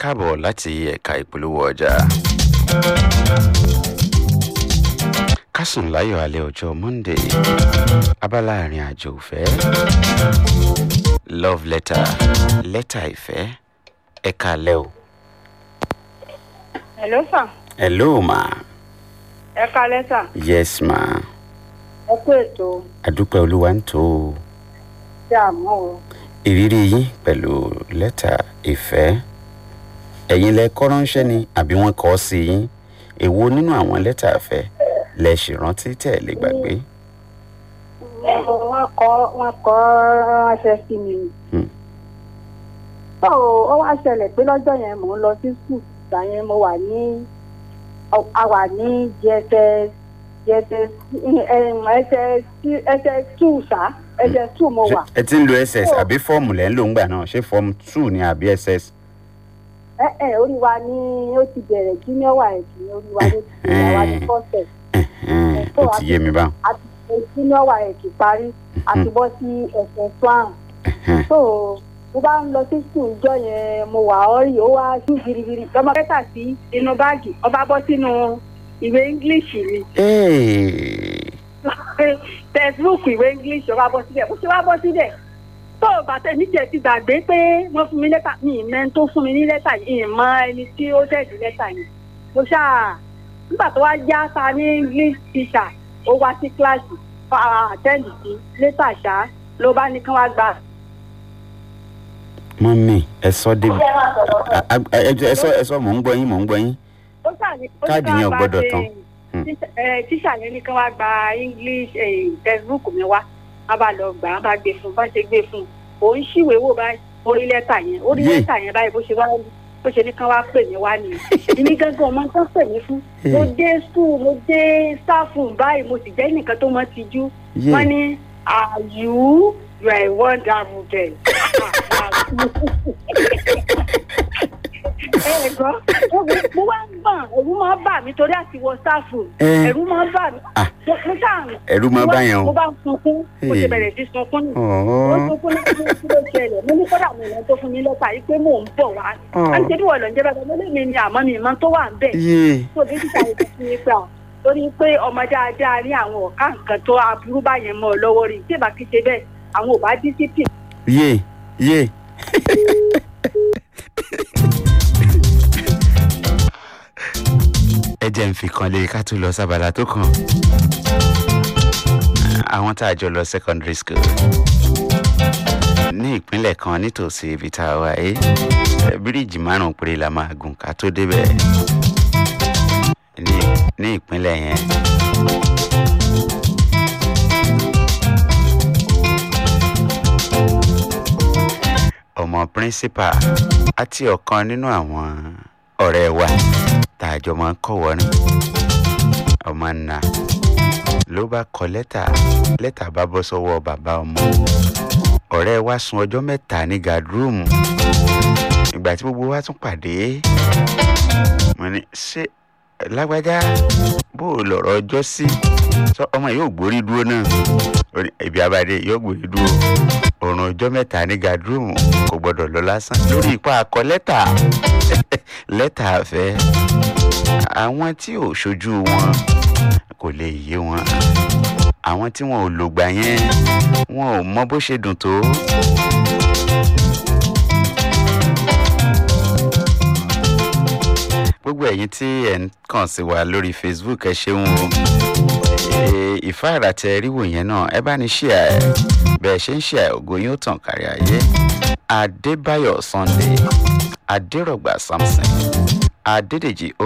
káàbọ̀ láti ẹ̀ka ìpolówó ọjà. kásùn láyọ̀ alẹ́ ọjọ́ monday abala àrin àjò ìfẹ́ love letter lẹ́tà ìfẹ́ ẹ̀ka alẹ́ o. Hello sir. hello ma Ẹ kalẹ́ sà. yes ma Ẹ kú ètò adúpẹ́ olúwa ń tó o. tí a mọ̀ o. ìrírí yín pẹ̀lú lẹ́tà ìfẹ́ ẹ̀yin lẹ kọ́ ránṣẹ́ ni àbí wọ́n kọ́ sí yín èwo nínú àwọn lẹ́tà ìfẹ́ lẹ ṣì rántí tẹ̀ lè gbàgbé. Wọ́n kọ́ wọ́n kọ́ ránṣẹ́ sí mi. Hmm. Tó ó wá ṣẹlẹ̀ pé lọ́jọ́ yẹn mò ń lọ sí skul. Ìgbà yẹn mo wà ní a wà ní JSS JSS SS SS two ṣá SS two mo wà. ẹ ti ń lo ss àbí fọ́ọ̀mù lẹ́ ń lò ń gbà náà ṣé fọ́ọ̀mù two ni àbí ss. Ẹ ẹ orí wa ní ó ti bẹ̀rẹ̀ junior wa ẹ̀kí ní orí wa ló ti bẹ̀rẹ̀ wa ní fọ́sẹ̀. Ẹ̀hẹ́n, ó ti yé mi báwọn. àti junior wa ẹ̀kí parí àti bọ́ sí ẹ̀sẹ̀ swan. Ẹ̀hẹ́n, so mo bá ń lọ sí skul ìjọ yẹn mo wà ọ́rì ó wá sí girigiri lọ́mọ kẹta sí inú báàgì ọba bọ́ sínú ìwé english mi Hey, textbook ìwé english ọba bọ́ síbẹ̀ bó ṣe wá bọ́ síbẹ̀ tó bàtẹ́ níjẹ̀ ti gbàgbé pé wọ́n fún mi lẹ́tà mi ìmẹ́ tó fún mi ní lẹ́tà yìí ìmọ̀ ẹni tí ó tẹ̀sí lẹ́tà yìí mo ṣáà nígbà tó wá já sa ní english teacher ó wá sí kíláàsì àtẹ́ǹdì sí lẹ́tà ṣá ló bá ní kán wá gbà mọ́mì ẹ sọ débi a- a- ẹ- ẹ sọ ẹ sọ mò ń gbọ́ yín mò ń gbọ́ yín. ó ṣàní ó ní Káàdì ká yẹn ò wá gbọ́dọ̀ ṣe- tán. Hmm. tíṣà- ẹ, tíṣà yẹn ní kán wá gba english eh, textbook mi wá wọn bá lọ gbà wọn bá gbé fún un bá ṣe gbé fún un òun ṣìwé wò báyìí orí lẹ́tà yẹn orí Yé. lẹ́tà yẹn báyìí bó ṣe wá bó ṣe ní kán wá pè mí wá nìyẹn èmi gángan ọmọ tán pè mí fún mo Hey. dé school mo dé staff room báyìí mo sì jẹ́ nìkan tó mọ́ ti jú Yé. wọ́n ní are you you are a wonderful girl. ẹ gbọ́ mo wá ń gbọ̀n ẹ̀rù máa ń bà mí torí àti wọ sáfù Ẹ. ẹ̀rù máa ń bà mí. Ah. mo mo ṣáà Ẹ̀rù máa mo bá wá- yẹn o. mo bá ń sunkún mo ṣe Hey. bẹ̀rẹ̀ sí sunkún nù. ó Ọ̀ọ́. sunkún ní kí kí ló ṣẹlẹ̀ mo ní kódà mi ìran tó fún mi lọ́tà yìí pé mò ń bọ̀ wá. Ọ̀. a ń ṣe bí wọ́n lọ ń jẹ́ bẹ́ẹ̀ mo lé mi ni àmọ́ mi ìmọ̀ tó wà ń bẹ̀. Yé. tó bí títà yìí fi ní pé torí pé ọmọ dáadáa ní àwọn ọ̀ká nǹkan tó aburú báyẹn mọ́ ọ lọ́wọ́ rí tí ìbá kí ṣe bẹ́ẹ̀ àwọn ò bá discipline yé yé. ẹ jẹ́ ń fi kan lé ká tó lọ sábàlá tó kàn. àwọn tá a jọ lọ secondary school ní ìpínlẹ̀ kan nítòsí ibi tá a wà yìí eh, bíríìjì márùn-ún péré la máa gùn ká tó débẹ̀ ní ní ìpínlẹ̀ yẹn. ọmọ píríncípà àti ọ̀kan nínú àwọn ọ̀rẹ́ wa tá a jọ máa ń kọ̀wọ́ ní ọmọ nà ló bá kọ lẹ́tà lẹ́tà bá bọ́ sọ́wọ́ bàbá ọmọ ọ̀rẹ́ wa sun ọjọ́ mẹ́ta ní gadroomu ìgbà tí gbogbo wa tún pàdé mo ní ṣé lágbájá bó o lọ̀rọ̀ ọjọ́ sí sọ ọmọ yóò gbórí dúró náà Ó ní, ibi abáde yóò gbórí dúró òrùn ọjọ́ mẹ́ta ní gadroomu kò gbọ́dọ̀ lọ lásán lórí ipa akọ lẹ́tà lẹ́tà àfẹ́ àwọn tí ò ṣojú wọn kò lè yé wọn àwọn tí wọn ò lògbà yẹn wọn ò mọ bó ṣe dùn tó. gbogbo ẹ̀yin tí ẹ̀ ń kàn sí wa lórí facebook ẹ ṣeun o Ee, ìfáàrà tẹ ríwò yẹn náà ẹ bá ní ṣíà ẹ bẹ́ẹ̀ ṣe ń ṣíà ẹ ògo yóò tàn kárí ayé adébáyọ̀ sunday adérọ̀gbà samson adédèjì